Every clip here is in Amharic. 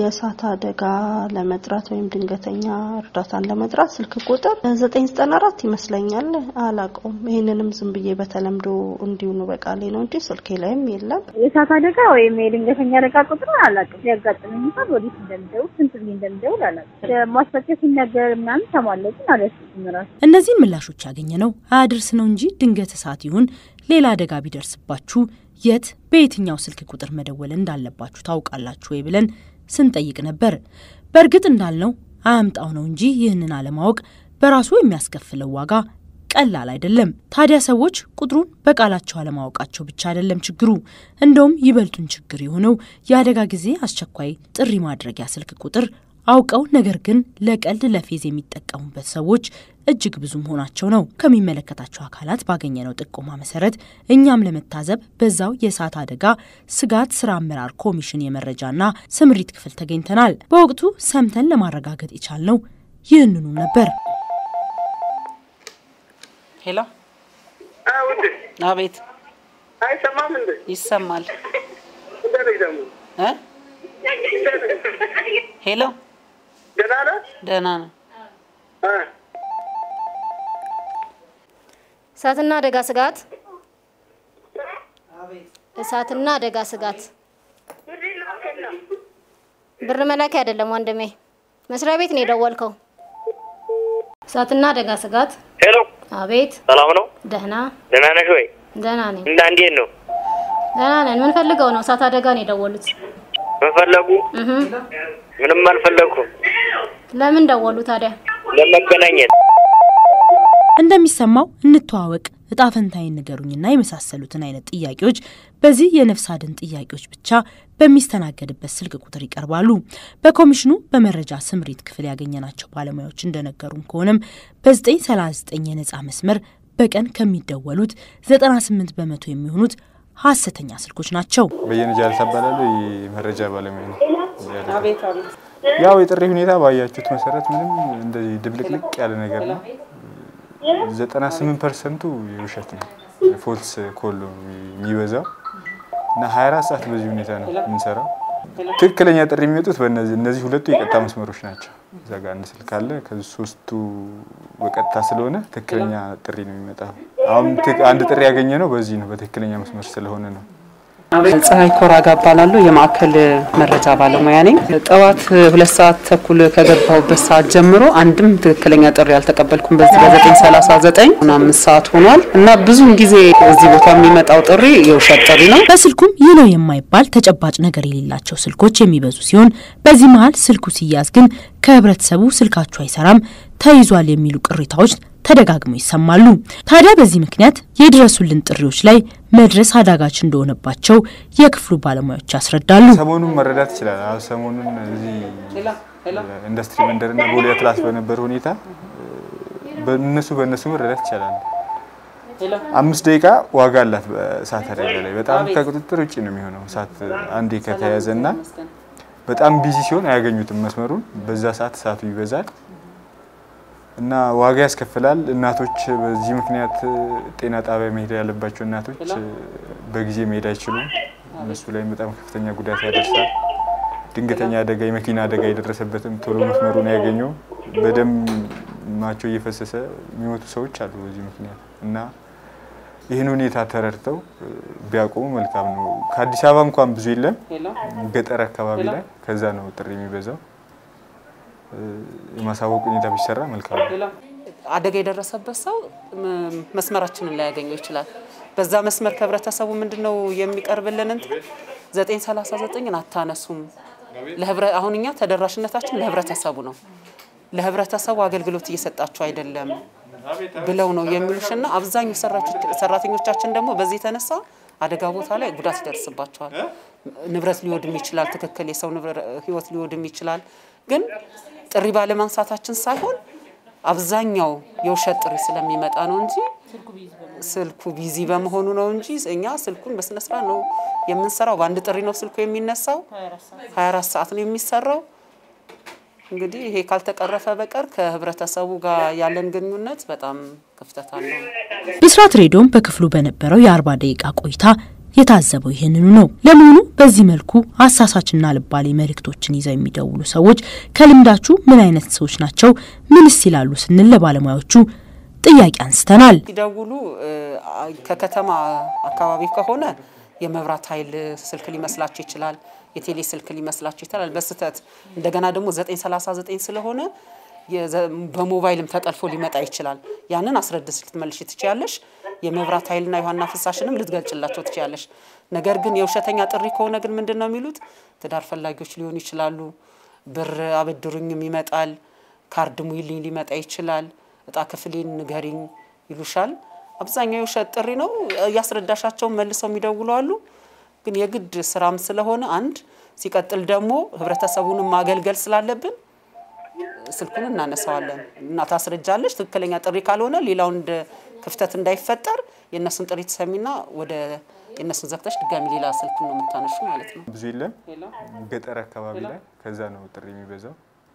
የእሳት አደጋ ለመጥራት ወይም ድንገተኛ እርዳታን ለመጥራት ስልክ ቁጥር ዘጠኝ ዘጠና አራት ይመስለኛል። አላውቀውም። ይህንንም ዝም ብዬ በተለምዶ እንዲሁኑ በቃሌ ነው እንጂ ስልኬ ላይም የለም። የእሳት አደጋ ወይም የድንገተኛ አደጋ ቁጥር አላውቅም። ሲያጋጥመኝ እንኳን ወዴት እንደምደውል ስንት ጊዜ እንደምደውል አላውቅም። ማስፈጨት ሲነገር ምናምን ሰማለሁ፣ ግን አልያዝኩትም እራሱ። እነዚህን ምላሾች ያገኘ ነው አያድርስ ነው እንጂ ድንገት እሳት ይሁን ሌላ አደጋ ቢደርስባችሁ የት በየትኛው ስልክ ቁጥር መደወል እንዳለባችሁ ታውቃላችሁ ወይ ብለን ስንጠይቅ ነበር። በእርግጥ እንዳልነው አያምጣው ነው እንጂ ይህንን አለማወቅ በራሱ የሚያስከፍለው ዋጋ ቀላል አይደለም። ታዲያ ሰዎች ቁጥሩን በቃላቸው አለማወቃቸው ብቻ አይደለም ችግሩ። እንደውም ይበልጡን ችግር የሆነው የአደጋ ጊዜ አስቸኳይ ጥሪ ማድረጊያ ስልክ ቁጥር አውቀው ነገር ግን ለቀልድ ለፌዝ የሚጠቀሙበት ሰዎች እጅግ ብዙ መሆናቸው ነው። ከሚመለከታቸው አካላት ባገኘነው ጥቆማ መሰረት እኛም ለመታዘብ በዛው የእሳት አደጋ ስጋት ስራ አመራር ኮሚሽን የመረጃና ስምሪት ክፍል ተገኝተናል። በወቅቱ ሰምተን ለማረጋገጥ የቻልነው ይህንኑ ነበር። ሄሎ፣ ውድ አቤት፣ አይሰማም እንዴ? ይሰማል እንደዚህ ደግሞ እ ሄሎ፣ ደህና ነህ? ደህና ነው። እ እሳትና አደጋ ስጋት እሳትና አደጋ ስጋት ብር መላኪያ አይደለም ወንድሜ፣ መስሪያ ቤት ነው የደወልከው። እሳትና አደጋ ስጋት። ሄሎ፣ አቤት። ሰላም ነው? ደህና ደህና ነሽ ወይ? ደህና ነኝ። እና እንዴት ነው? ደህና ነን። ምን ፈልገው ነው? እሳት አደጋ ነው የደወሉት። ምን ፈለጉ? እህ ምንም አልፈለኩም። ለምን ደወሉ ታዲያ? ለመገናኘት እንደሚሰማው እንተዋወቅ፣ እጣ ፈንታዬን ንገሩኝና የመሳሰሉትን አይነት ጥያቄዎች በዚህ የነፍስ አድን ጥያቄዎች ብቻ በሚስተናገድበት ስልክ ቁጥር ይቀርባሉ። በኮሚሽኑ በመረጃ ስምሪት ክፍል ያገኘናቸው ባለሙያዎች እንደነገሩን ከሆነም በ939 የነጻ መስመር በቀን ከሚደወሉት 98 በመቶ የሚሆኑት ሀሰተኛ ስልኮች ናቸው። በየነ ጃልታ እባላለሁ። የመረጃ ባለሙያ ነው። አቤት አቤት። ያው የጥሪ ሁኔታ ባያችሁት መሰረት ምንም እንደዚህ ድብልቅልቅ ያለ ነገር ነው። ዘጠና ስምንት ፐርሰንቱ የውሸት ነው፣ ፎልስ ኮል ነው የሚበዛው እና ሀያ አራት ሰዓት በዚህ ሁኔታ ነው የምንሰራው። ትክክለኛ ጥሪ የሚመጡት በእነዚህ እነዚህ ሁለቱ የቀጥታ መስመሮች ናቸው። እዛ ጋር አንድ ስልክ አለ። ከዚህ ሶስቱ በቀጥታ ስለሆነ ትክክለኛ ጥሪ ነው የሚመጣው። አሁን ትክ- አንድ ጥሪ ያገኘ ነው በዚህ ነው በትክክለኛ መስመር ስለሆነ ነው። ፀሐይ ኮራጋ እባላለሁ። የማዕከል መረጃ ባለሙያ ነኝ። ጠዋት ሁለት ሰዓት ተኩል ከገባሁበት ሰዓት ጀምሮ አንድም ትክክለኛ ጥሪ አልተቀበልኩም። በዚህ በዘጠኝ ሰላሳ ዘጠኝ አምስት ሰዓት ሆኗል እና ብዙውን ጊዜ እዚህ ቦታ የሚመጣው ጥሪ የውሸት ጥሪ ነው። በስልኩም ይህ ነው የማይባል ተጨባጭ ነገር የሌላቸው ስልኮች የሚበዙ ሲሆን በዚህ መሀል ስልኩ ሲያዝ ግን ከህብረተሰቡ ስልካችሁ አይሰራም፣ ተይዟል የሚሉ ቅሬታዎች ተደጋግመው ይሰማሉ። ታዲያ በዚህ ምክንያት የድረሱልን ጥሪዎች ላይ መድረስ አዳጋች እንደሆነባቸው የክፍሉ ባለሙያዎች ያስረዳሉ። ሰሞኑን መረዳት ይችላል። አሁን ሰሞኑን እዚህ ኢንዱስትሪ መንደርና ቦሌ አትላስ በነበረ ሁኔታ በእነሱ በእነሱ መረዳት ይቻላል። አምስት ደቂቃ ዋጋ አላት በእሳት አደጋ ላይ በጣም ከቁጥጥር ውጭ ነው የሚሆነው። እሳት አንዴ ከተያዘ እና በጣም ቢዚ ሲሆን አያገኙትም መስመሩን። በዛ ሰዓት እሳቱ ይበዛል እና ዋጋ ያስከፍላል። እናቶች በዚህ ምክንያት ጤና ጣቢያ መሄድ ያለባቸው እናቶች በጊዜ መሄድ አይችሉም። እነሱ ላይም በጣም ከፍተኛ ጉዳት ያደርሳል። ድንገተኛ አደጋ፣ የመኪና አደጋ የደረሰበትም ቶሎ መስመሩን ያገኘው በደማቸው እየፈሰሰ የሚሞቱ ሰዎች አሉ በዚህ ምክንያት እና ይህን ሁኔታ ተረድተው ቢያቆሙ መልካም ነው። ከአዲስ አበባ እንኳን ብዙ የለም፣ ገጠር አካባቢ ላይ ከዛ ነው ጥሪ የሚበዛው። የማሳወቅ ሁኔታ ቢሰራ መልካም ነው። አደጋ የደረሰበት ሰው ም- መስመራችንን ላያገኘው ይችላል። በዛ መስመር ከህብረተሰቡ ምንድን ነው የሚቀርብልን እንትን ዘጠኝ ሰላሳ ዘጠኝን አታነሱም። ለህብረ አሁን እኛ ተደራሽነታችን ለህብረተሰቡ ነው። ለህብረተሰቡ አገልግሎት እየሰጣችሁ አይደለም ብለው ነው የሚሉሽና አብዛኛው ሰራች- ሰራተኞቻችን ደግሞ በዚህ የተነሳ አደጋ ቦታ ላይ ጉዳት ይደርስባቸዋል። ንብረት ሊወድም ይችላል። ትክክል የሰው ንብረ- ህይወት ሊወድም ይችላል። ግን ጥሪ ባለማንሳታችን ሳይሆን አብዛኛው የውሸት ጥሪ ስለሚመጣ ነው እንጂ ስልኩ ቢዚ በመሆኑ ነው እንጂ እኛ ስልኩን በስነ ስርዓት ነው የምንሰራው። በአንድ ጥሪ ነው ስልኩ የሚነሳው። 24 ሰዓት ነው የሚሰራው። እንግዲህ ይሄ ካልተቀረፈ በቀር ከህብረተሰቡ ጋር ያለን ግንኙነት በጣም ክፍተት አለው። ብስራት ሬዲዮም በክፍሉ በነበረው የአርባ ደቂቃ ቆይታ የታዘበው ይህንኑ ነው። ለመሆኑ በዚህ መልኩ አሳሳችና ልባሌ መልእክቶችን ይዘው የሚደውሉ ሰዎች ከልምዳችሁ ምን አይነት ሰዎች ናቸው? ምንስ ይላሉ ስንል ለባለሙያዎቹ ጥያቄ አንስተናል። ሲደውሉ ከከተማ አካባቢ ከሆነ የመብራት ኃይል ስልክ ሊመስላቸው ይችላል። የቴሌ ስልክ ሊመስላቸው ይችላል በስህተት እንደገና ደግሞ 939 ስለሆነ በሞባይልም ተጠልፎ ሊመጣ ይችላል። ያንን አስረድስ ልትመልሽ ትችያለሽ። የመብራት ኃይልና የውሃና ፍሳሽንም ልትገልጭላቸው ትችያለሽ። ነገር ግን የውሸተኛ ጥሪ ከሆነ ግን ምንድን ነው የሚሉት? ትዳር ፈላጊዎች ሊሆኑ ይችላሉ። ብር አበድሩኝም ይመጣል። ካርድ ሙይልኝ ሊመጣ ይችላል። እጣ ክፍሌን ንገሪኝ ይሉሻል። አብዛኛው የውሸት ጥሪ ነው። እያስረዳሻቸው መልሰው የሚደውሉ አሉ። ግን የግድ ስራም ስለሆነ አንድ ሲቀጥል ደግሞ ህብረተሰቡንም ማገልገል ስላለብን ስልኩን እናነሳዋለን እና ታስረጃለች። ትክክለኛ ጥሪ ካልሆነ ሌላው እንደ ክፍተት እንዳይፈጠር የእነሱን ጥሪ ትሰሚና ወደ የእነሱን ዘግተሽ ድጋሚ ሌላ ስልክ ነው የምታነሹ ማለት ነው። ብዙ የለም ገጠር አካባቢ ላይ ከዛ ነው ጥሪ የሚበዛው።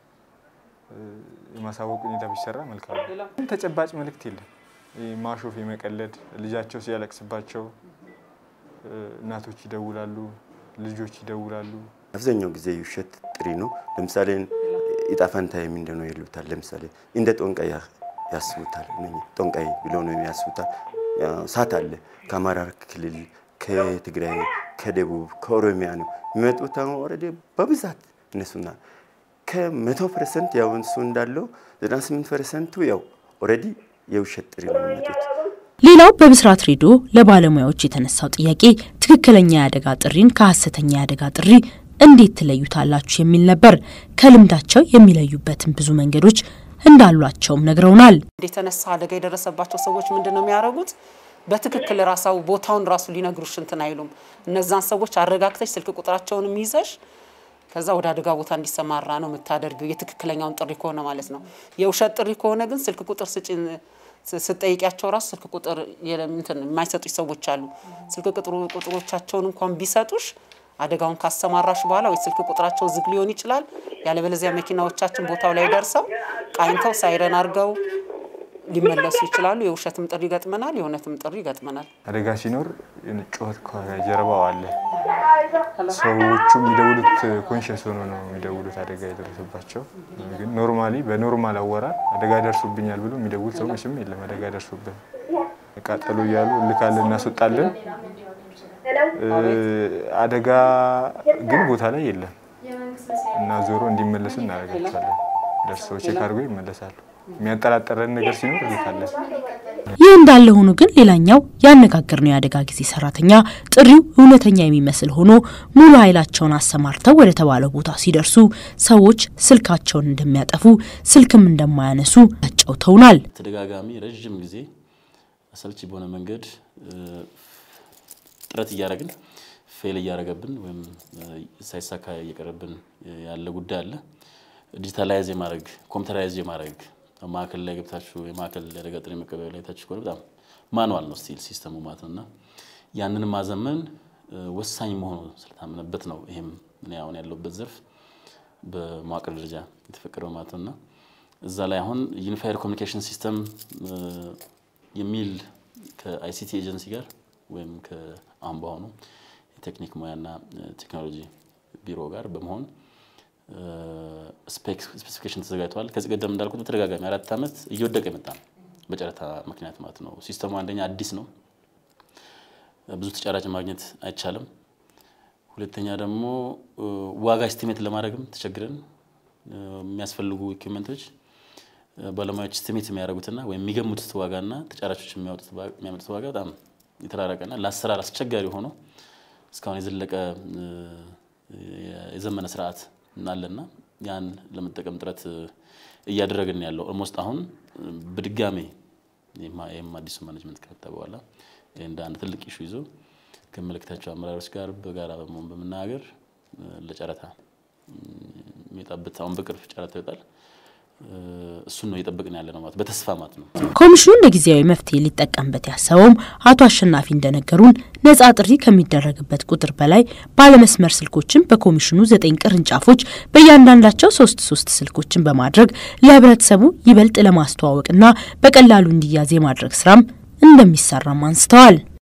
የማሳወቅ ሁኔታ ቢሰራ መልካም ነው። ተጨባጭ መልእክት የለም። ማሾፍ፣ የመቀለድ ልጃቸው ሲያለቅስባቸው እናቶች ይደውላሉ፣ ልጆች ይደውላሉ። አብዛኛው ጊዜ ውሸት ጥሪ ነው። ለምሳሌ እጣ ፈንታዬ ምንድን ነው ይሉታል። ለምሳሌ እንደ ጦንቃይ ያስቡታል። ጦንቃይ ብለው ነው ያስቡታል። ሳት አለ ከአማራ ክልል፣ ከትግራይ፣ ከደቡብ፣ ከኦሮሚያ ነው የሚመጡት። ኦልሬዲ በብዛት እነሱና ከመቶ ፐርሰንት ያው እሱ እንዳለው 98 ፐርሰንቱ ያው ኦልሬዲ የውሸት ጥሪ ነው የሚመጡት። ሌላው በብስራት ሬዲዮ ለባለሙያዎች የተነሳው ጥያቄ ትክክለኛ የአደጋ ጥሪን ከሀሰተኛ የአደጋ ጥሪ እንዴት ትለዩታላችሁ የሚል ነበር። ከልምዳቸው የሚለዩበትን ብዙ መንገዶች እንዳሏቸውም ነግረውናል። የተነሳ አደጋ የደረሰባቸው ሰዎች ምንድን ነው የሚያደርጉት? በትክክል ራሳው ቦታውን ራሱ ሊነግሩሽ እንትን አይሉም። እነዛን ሰዎች አረጋግተሽ ስልክ ቁጥራቸውንም ይዘሽ ከዛ ወደ አደጋ ቦታ እንዲሰማራ ነው የምታደርገው። የትክክለኛውን ጥሪ ከሆነ ማለት ነው። የውሸት ጥሪ ከሆነ ግን ስልክ ቁጥር ስጭ ስጠይቂያቸው ራሱ ስልክ ቁጥር እንትን የማይሰጡሽ ሰዎች አሉ። ስልክ ቁጥሮቻቸውን እንኳን ቢሰጡሽ አደጋውን ካሰማራሽ በኋላ ወይ ስልክ ቁጥራቸው ዝግ ሊሆን ይችላል። ያለበለዚያ መኪናዎቻችን ቦታው ላይ ደርሰው ቃኝተው ሳይረን አድርገው ሊመለሱ ይችላሉ። የውሸትም ጥሪ ይገጥመናል፣ የእውነትም ጥሪ ይገጥመናል። አደጋ ሲኖር ጩኸት ከጀርባው አለ። ሰዎቹ የሚደውሉት ኮንሽስ ሆኖ ነው የሚደውሉት አደጋ የደረሰባቸው። ግን ኖርማሊ በኖርማል አወራር አደጋ ደርሶብኛል ብሎ የሚደውል ሰው መቼም የለም። አደጋ ደርሶብን ቃጠሎ እያሉ እልካለን፣ እናስወጣለን። አደጋ ግን ቦታ ላይ የለም እና ዞሮ እንዲመለሱ እናደርጋቸዋለን። ደርሰው ቼክ አድርጎ ይመለሳሉ። የሚያጠራጠረን ነገር ሲኖር እልካለን። ይህ እንዳለ ሆኖ ግን ሌላኛው ያነጋገርነው የአደጋ ጊዜ ሰራተኛ ጥሪው እውነተኛ የሚመስል ሆኖ ሙሉ ኃይላቸውን አሰማርተው ወደ ተባለው ቦታ ሲደርሱ ሰዎች ስልካቸውን እንደሚያጠፉ ስልክም እንደማያነሱ ያጫውተውናል። ተደጋጋሚ ረዥም ጊዜ አሰልቺ በሆነ መንገድ ጥረት እያደረግን ፌል እያደረገብን ወይም ሳይሳካ እየቀረብን ያለ ጉዳይ አለ። ዲጂታላይዝ የማድረግ ኮምፒውተራይዝ የማድረግ ማዕከል ላይ ገብታችሁ የማዕከል አደጋ ጥሪ መቀበያ ላይ ታችሁ ከሆነ በጣም ማኑዋል ነው ስቲል ሲስተሙ ማለት ነው እና ያንን ማዘመን ወሳኝ መሆኑ ስለታመነበት ነው ይሄም እኔ አሁን ያለሁበት ዘርፍ በመዋቅር ደረጃ የተፈቀደው ማለት ነው እና እዛ ላይ አሁን ዩኒፋይድ ኮሚኒኬሽን ሲስተም የሚል ከአይሲቲ ኤጀንሲ ጋር ወይም ከአሁን በአሁኑ የቴክኒክ ሙያና ቴክኖሎጂ ቢሮ ጋር በመሆን ስፔሲፊኬሽን ተዘጋጅተዋል። ከዚህ ቀደም እንዳልኩት በተደጋጋሚ አራት ዓመት እየወደቀ የመጣ ነው በጨረታ ምክንያት ማለት ነው። ሲስተሙ አንደኛ አዲስ ነው፣ ብዙ ተጫራጭ ማግኘት አይቻልም። ሁለተኛ ደግሞ ዋጋ ኤስቲሜት ለማድረግም ተቸግረን የሚያስፈልጉ ኢኩዊፕመንቶች ባለሙያዎች ኤስቲሜት የሚያደርጉትና ወይም የሚገምቱት ዋጋና ተጫራቾች የሚያመጡት ዋጋ በጣም የተራረቀና ለአሰራር አስቸጋሪ ሆኖ እስካሁን የዘለቀ የዘመነ ስርዓት አለና ያን ለመጠቀም ጥረት እያደረግን ያለው ኦልሞስት አሁን በድጋሜ ይህም አዲሱ ማኔጅመንት ከመጣ በኋላ እንደ አንድ ትልቅ ኢሹ ይዞ ከመለከታቸው አመራሮች ጋር በጋራ በመሆን በመናገር ለጨረታ የሚወጣበት አሁን በቅርብ ጨረታ ይወጣል። እሱን ነው እየጠበቅን ያለ ነው ማለት በተስፋ ማለት ነው። ኮሚሽኑ እንደ ጊዜያዊ መፍትሄ ሊጠቀምበት ያሰበውም አቶ አሸናፊ እንደነገሩን ነጻ ጥሪ ከሚደረግበት ቁጥር በላይ ባለመስመር ስልኮችን በኮሚሽኑ ዘጠኝ ቅርንጫፎች በእያንዳንዳቸው ሶስት ሶስት ስልኮችን በማድረግ ለህብረተሰቡ ይበልጥ ለማስተዋወቅና በቀላሉ እንዲያዝ የማድረግ ስራም እንደሚሰራም አንስተዋል።